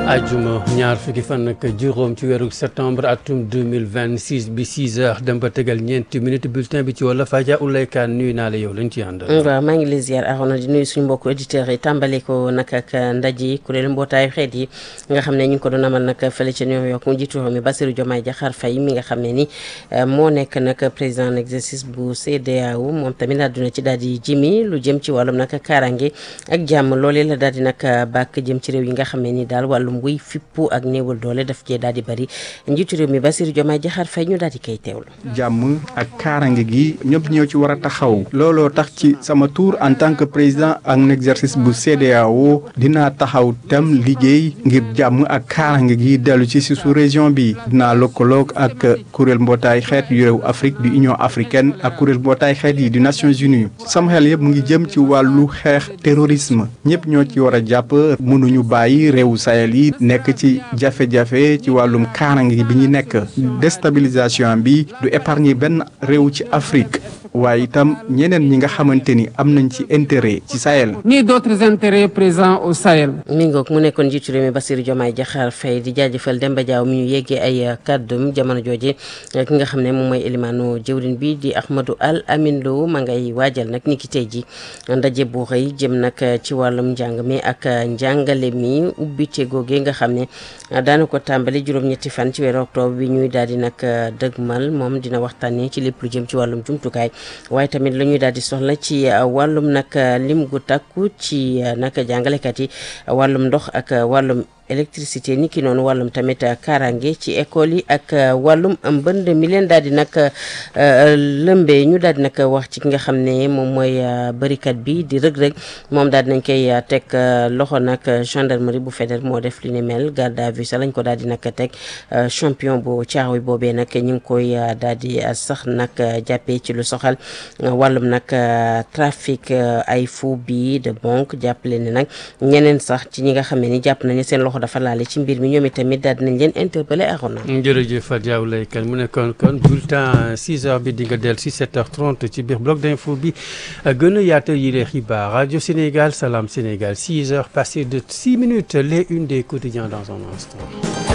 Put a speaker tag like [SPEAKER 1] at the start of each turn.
[SPEAKER 1] ajuma ñaar fukki fan ak juróom ci weeru septembre atum 2026 bi 6 heures dem ba tegal ñeenti minutes bulletin bi ci wala Faja Ulaykaan nuyu naa la yow lañ ci àndal.
[SPEAKER 2] waaw maa ngi lay ziar Arona di nuyu suñu mbokku auditeurs yi tàmbale ko nag ak ndaje kuréelu mbootaayu xeet yi nga xam ne ñu ngi ko doon amal nag fële ca New York mu jiitu réew mi Bassirou Diomaye Diakhar Faye mi nga xam ne ni moo nekk nag président en exercice bu CEDEAO moom tamit àdduna ci daal di jimi lu jëm ci wàllum nag kaaraange ak jàmm loolee la daal di nag bàkk jëm ci réew yi nga xam ne ni daal wàllum wuy fippu ak néewal doole daf cee daal di bëri njiitu réew mi Bassirou Diomaye Diakhar Faye ñu daal di koy teewlu.
[SPEAKER 3] jàmm ak kaarange gi ñëpp ñoo ci war a taxaw looloo tax ci sama tour en tant que président en exercice bu CEDEAO dinaa taxaw tam liggéey ngir jàmm ak kaarange gi dellu ci si su région bi dinaa lëkkaloog ak kuréel mbootaay xeet yu réew Afrique du Union africaine ak kuréel mbootaay xeet yi du Nations Unies sama xel yëpp mu ngi jëm ci wàllu xeex terrorisme ñëpp ñoo ci war a jàpp mënuñu bàyyi réewu Sahel yi nekk ci jafe-jafe ci wàllum kaarange bi ñu nekk déstabilisation bi du épargner benn réew ci Afrique waaye itam ñeneen ñi nga xamante ni am nañ ci intérêt ci Sahel.
[SPEAKER 4] ni d'autres intérêts présents au Sahel.
[SPEAKER 2] mi ngoog mu nekkoon njiitu réew mi Bassirou Diomaye Diakhar Faye di jaajëfal Demba Diaw mi ñu yeggee ay kàddum jamono jooje ki nga xam ne moom mooy élimaanu jëwrin bi di Ahmadou Al Amin Lo ma ngay waajal nag ni ki tey ji ndaje bu xëy jëm nag ci wàllum njàng mi ak njàngale mi ubbite googee nga xam ne daana ko tàmbali juróom-ñetti fan ci weeru octobre bi ñuy daal di nag dëgmal moom dina waxtaanee ci lépp lu jëm ci wàllum jumtukaay waaye tamit la ñuy daal di soxla ci wàllum nag lim gu takku ci nag jàngalekat yi wàllum ndox ak wàllum électricité ni ki noonu wàllum tamit kaaraange ci école yi ak wàllum mbënd mi leen daal di nag lëmbee ñu daal di nag wax ci ki nga xam ne moom mooy bërikat bi di rëg-rëg moom daal di nañ koy teg loxo nag gendarmerie bu fédéral moo def li ni mel garde à vue sa lañ ko daal di nag teg champion bu caaxuy boobee nag ñu ngi koy daal di sax nag jàppee ci lu soxal wàllum nag trafic ay faux billets de banque jàppale ne nag ñeneen sax ci ñi nga xam ne ni jàpp nañu seen loxo dafa laale ci mbir mi ñoom itamit daal dinañ leen interpellé Arona.
[SPEAKER 1] jërëjëf Fatou Diaw Laykan mu nekkoon kon bulletin 6 heures bi di nga dellu si 7 heures 30 ci biir bloc d'info bi gën a yaatal yi les xibaar rajo Sénégal Salam Sénégal 6 heures passées de 6 minutes les unes des quotidiens dans un instant.